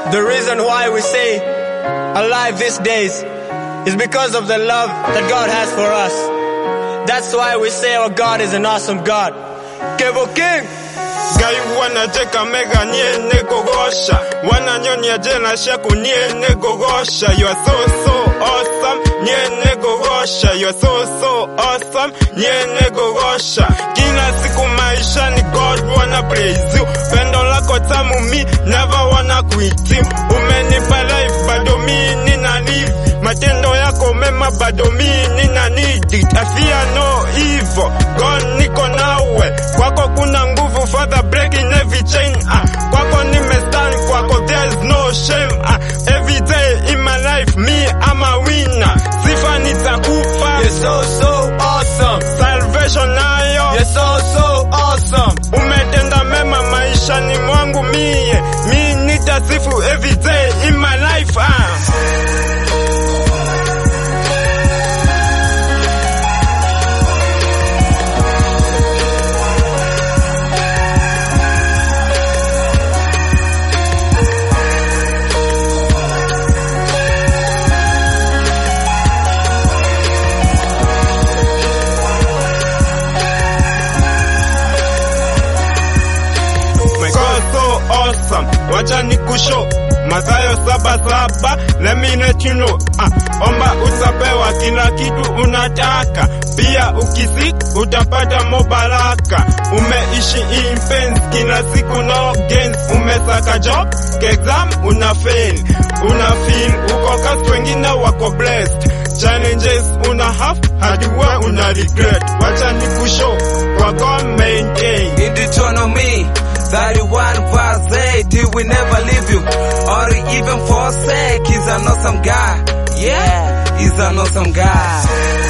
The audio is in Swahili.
The reason why we say alive these days is because of the love that God has for us. That's why we say our God is an awesome God. Kevo King! Gai wanacheka mega niene gogosha Wananyonya jela shaku niene gogosha You are so so awesome Niene gogosha You are so so awesome Niene gogosha Kila siku maisha ni God wanna praise you Pendo lako tamu mi never wanna quit you Umenipa life bado mi nina live Matendo yako mema bado mi nina need it I fear no evil God niko nawe Kwako kuna nguvu Father breaking every chain ah. Kwako nimestand kwako there's no shame ah. Every day in my life me I'm a winner Sifa nitakupa You're so, so awesome! Salvation nayo You're so, so awesome! Umetenda mema maishani mwangu mie Mi nitasifu every day in my life ah. My God so awesome. Wacha nikusho Mathayo saba saba, let me let you know. Ah, omba utapewa kila kitu unataka, pia ukisik utapata mobaraka. Umeishi in pains kila siku no gains, umesaka job exam una fail, una feel uko kasi, wengine wako blessed. Challenges una have hadi we una regret. Wacha nikusho kwa God maintain. In Deuteronomy 31 verse 8, he will never leave you or even forsake. He's an awesome God. Yeah, he's an awesome God.